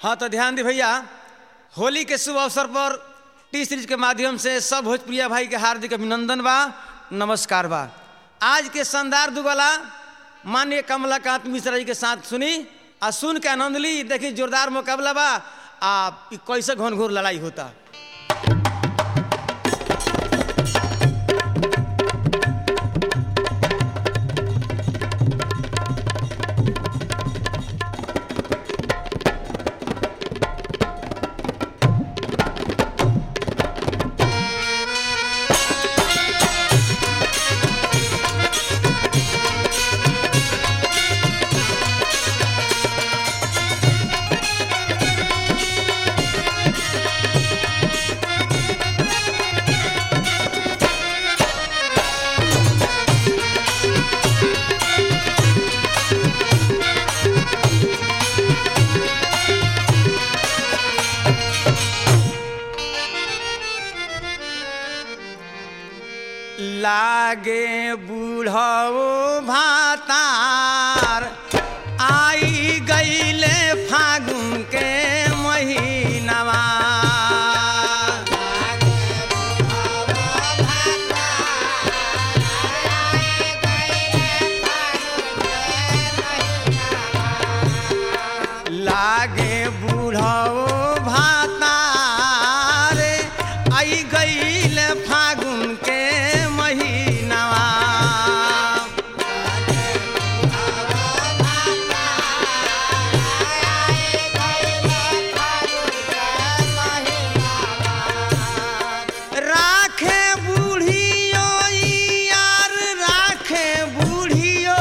हाँ तो ध्यान दी भैया होली के शुभ अवसर पर टी सीरीज के माध्यम से सब भोजप्रिया भाई के हार्दिक अभिनंदन बा नमस्कार बा आज के शानदार दुगला माननीय कमलाकांत मिश्रा जी के साथ सुनी आ सुन के आनंद ली देखी जोरदार मुकाबला बा आ इ कैसे घन घोर लड़ाई होता लागे बूढ़ो भातार आई गईले फागुन के महीनवा लागे बूढ़ो भातार आई गईले फागुन के महीनवा राखे बूढ़ियो यार राखे बूढ़ियो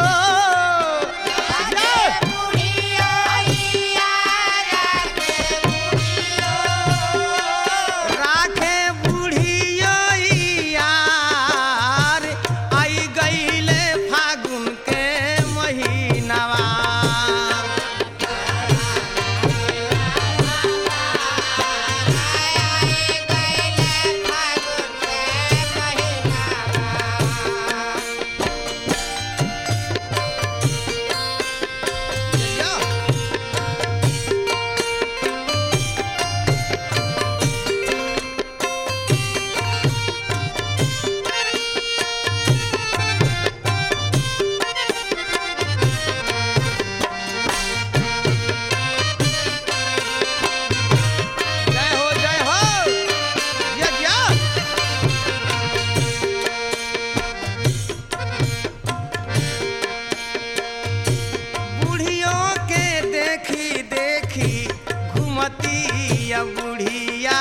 राखे बूढ़ियो यार आई गईले फागुन के महीनवा जय हो जय हो जय जय बूढ़ियों के देखी देखी घुमती या बुढ़िया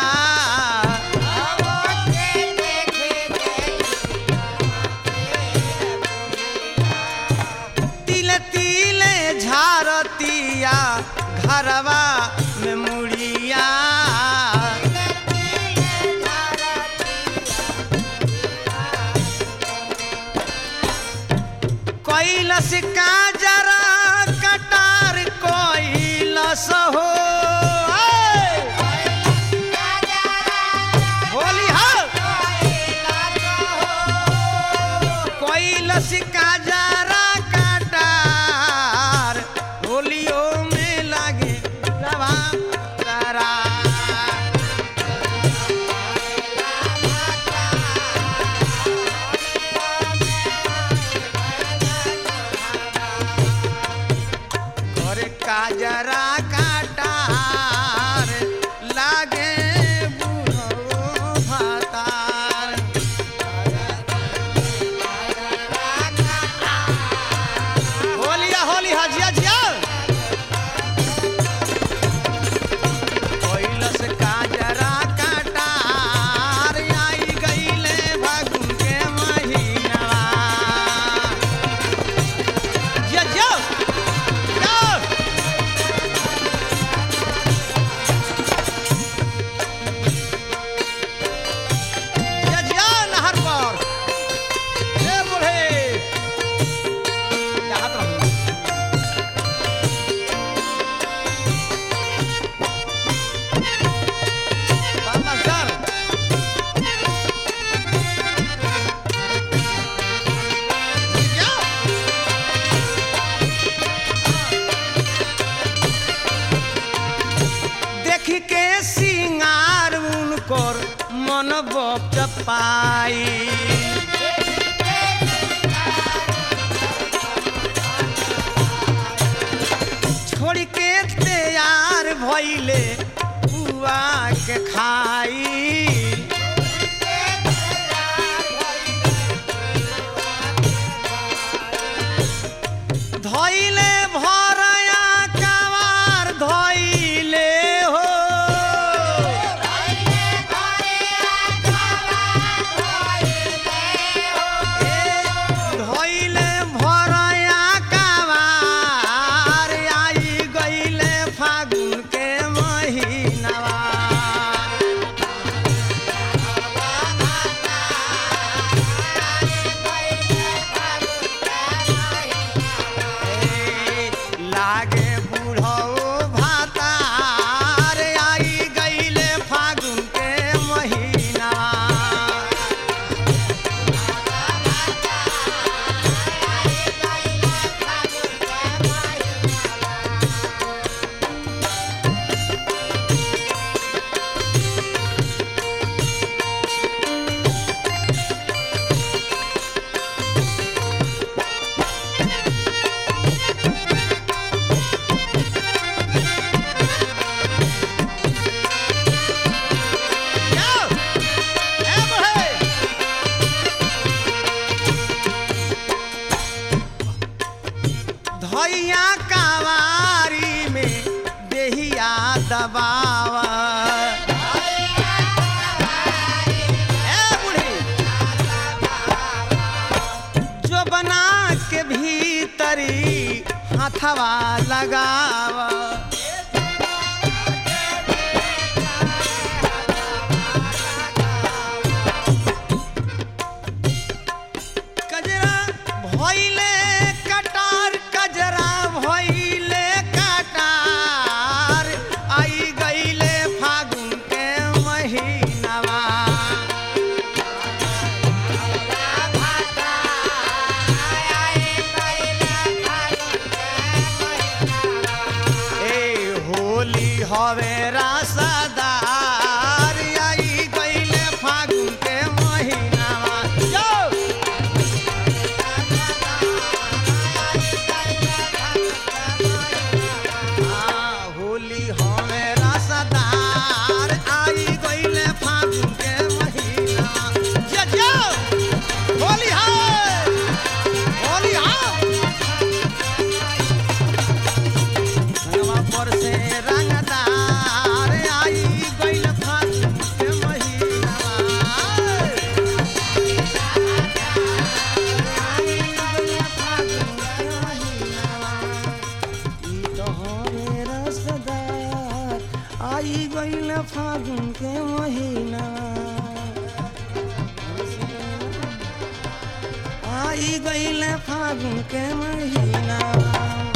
तिल तिले झारतिया घरवा में मुड़िया कैलस का जरा कटार कैलस हो ऐ! होली हो कैलस का जरा कटार होलियो में लागे रवा तारा घर काजरा काटार लागे बुढ़ो भातार होलिया होली हजिया जिया कैलस काजरा काटार आई गईले फागुन के महीनवा जिया जिया जिया पाई छोड़ के तैयार भइले बुआ के खाई धइले भरया कवार धइले हो धइले भरया कवार आई गइले फागुन के महिनावा ए, लागे बुढ़ो भातार आई गइले फागुन के महिनावा Yo! ए बुढ़े! धैया कावारी में देहिया दबावा ए बुढ़ी! जो बना के भीतरी हाथवा लगावा कजरा भइले कटार कजरा भइले कटार आई गइले फागुन के महीनावा ए होली हवे रासदार आई गइले फागुन के महीनावा जो हाँ, होली हमें रसदार आई गइले फागुन के महीना जे जो होली है होली है रंगवा पर से रंगदार आई गइले फागुन के महीना आई गईल फागुन के महीना आई गईल फागुन के महीना